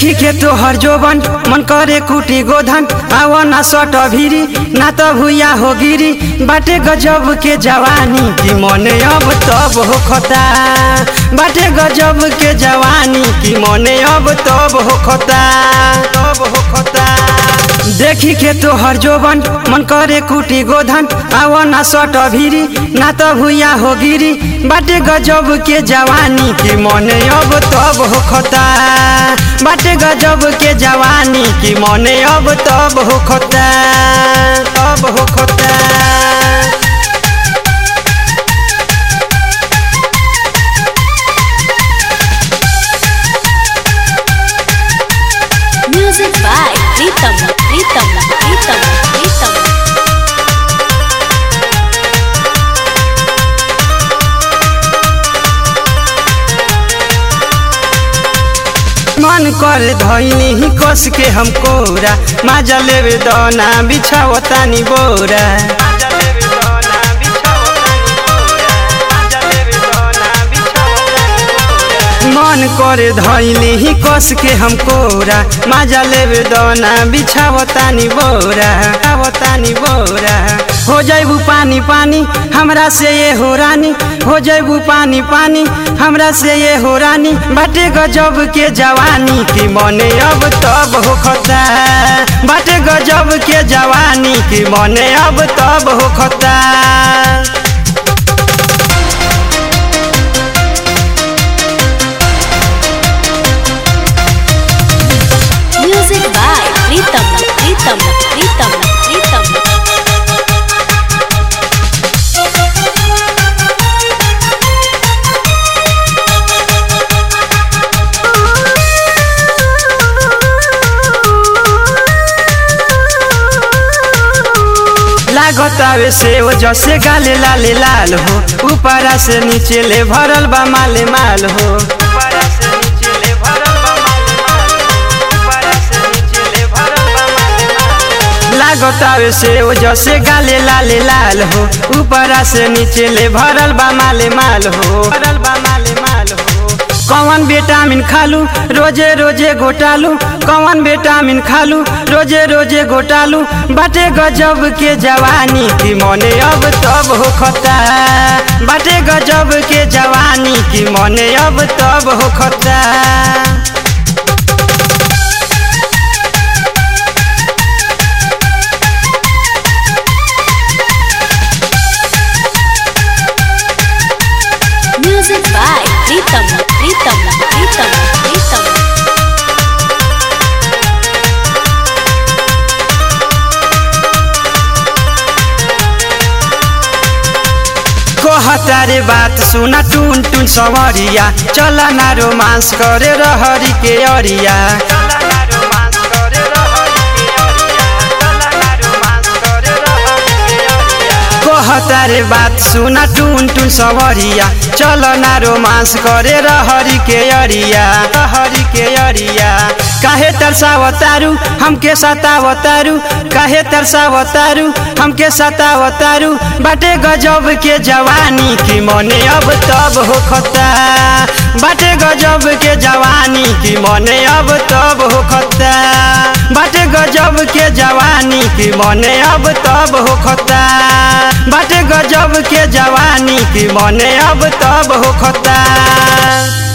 देखी के तोहर जोबन मन करे कुटी गोधन आव ना सट भिरी ना त भुइया हो गिरी बाटे गजब के जवानी की मने अब तब हो खता बाटे गजब के जवानी की मने अब तब हो खता तब हो खता देखी के तोहर जोबन मन करे कुटी गोधन आव ना सट भिरी ना त भुइया हो गिरी बाटे गजब के जवानी की मने अब तब हो खता बाटे गजब के जवानी की मने अब तब हो खता तब हो खता Music by Pritam, Pritam, Pritam, Pritam. मन कर धैनी ही कस के हम कोरा माजा लेवे दना बिछावतानी बोरा मन करे धैली ही कस के हम कोरा माजा लेवे दना बिछावतानी बोरा बिछावतानी बोरा हो जैबू पानी पानी हमरा से ये हो रानी हो जैबू पानी पानी हमरा से ये हो रानी बाटे गजब के जवानी की मने अब तब हो खता बाटे गजब के जवानी की मने अब तब हो खता Music by Pritam, Pritam, Pritam, Pritam. लागतावे से वो जसे गाले लाले लाल हो ऊपरा से नीचे ले भरल बा माले माल हो ऊपरा से नीचे ले भरल बा माले माल हो। ऊपरा से नीचे ले भरल बा माले माल हो। लागतावे से वो जसे गाले लाले लाल हो ऊपरा से नीचे ले भरल बा माले माल हो भरल बा माले माल हो कौन विटामिन खालू रोजे रोजे घोटालू कौन विटामिन खालू रोजे रोजे घोटालू बाटे गजब के जवानी की मने अब तब हो खता बाटे गजब के जवानी की मने अब तब हो खता Music by Pritam, Pritam, Pritam, Pritam. कहता रे बात सुना टुन टुन सवरिया चल ना रोमांस करे रहरी के अरिया कहता रे बात सुना टुन टुन सवरिया चल ना रोमांस करे रहरी के अरिया रहरी के अरिया काहे तरसावतारू हमके सतावतारू काहे तरसावतारू हमके सतावतारू बाटे गजब के जवानी की मने अब तब हो खता बाटे गजब के जवानी की मने अब तब हो खता बाटे गजब के जवानी की मने अब तब हो खता बाटे गजब के जवानी की मने अब तब हो खता